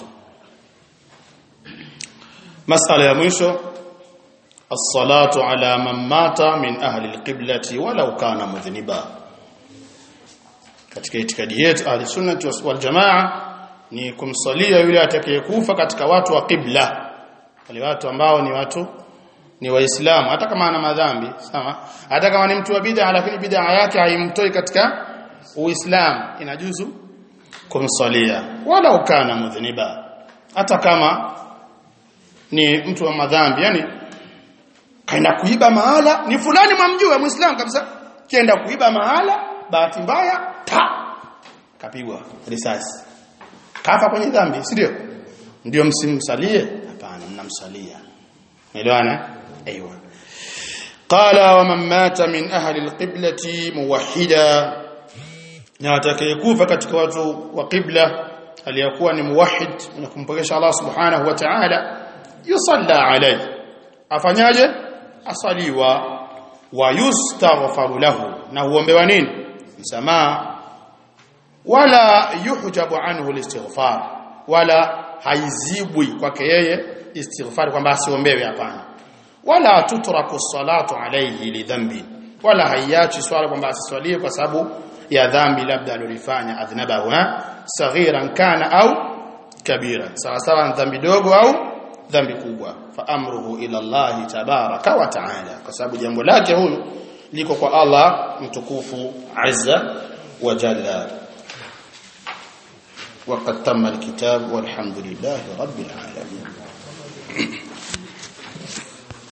masala ya mwisho الصلاه على من مات من اهل القبلة ولو كان مذنبا katika itikadi yetu ahli sunnah wal jamaa ni kumsalia yule atakayekufa katika watu wa qibla wale watu ambao ni watu ni waislamu hata kama ana madhambi sawa hata kama ni mtu wa bid'a lakini bid'a yake haimtoi katika uislamu inajuzu kumsalia wala ukana mudhniba hata kama ni mtu wa madhambi yani kaenda kuiba mahala ni fulani mwamjua muislamu kabisa kienda kuiba mahala bahati mbaya ta kapigwa risasi kafa kwenye dhambi si ndio ndio msimsalie hapana mnamsalia elewana ايوه قال ومن مات من اهل القبلة موحدا na atakayekufa katika watu wa qibla aliyakuwa ni muwahhid na kumpokesha Allah subhanahu wa ta'ala yusalla alayhi afanyaje asaliwa wa yustaghfaru lahu na huombewa nini msamaha wala yuhjabu anhu alistighfar wala haizibwi kwake yeye istighfar kwamba asiombewe hapana wala tutraku salatu alayhi lidhambi wala haiachi swala kwamba asiswalie kwa sababu ya dhambi labda alilofanya adhnabahu saghiran kana au kabira sawa sawa dhambi dogo au dhambi kubwa fa amruhu ila Allah tabaraka wa taala kwa sababu jambo lake huyu liko kwa Allah mtukufu azza wa jalla وقد تم الكتاب والحمد لله رب العالمين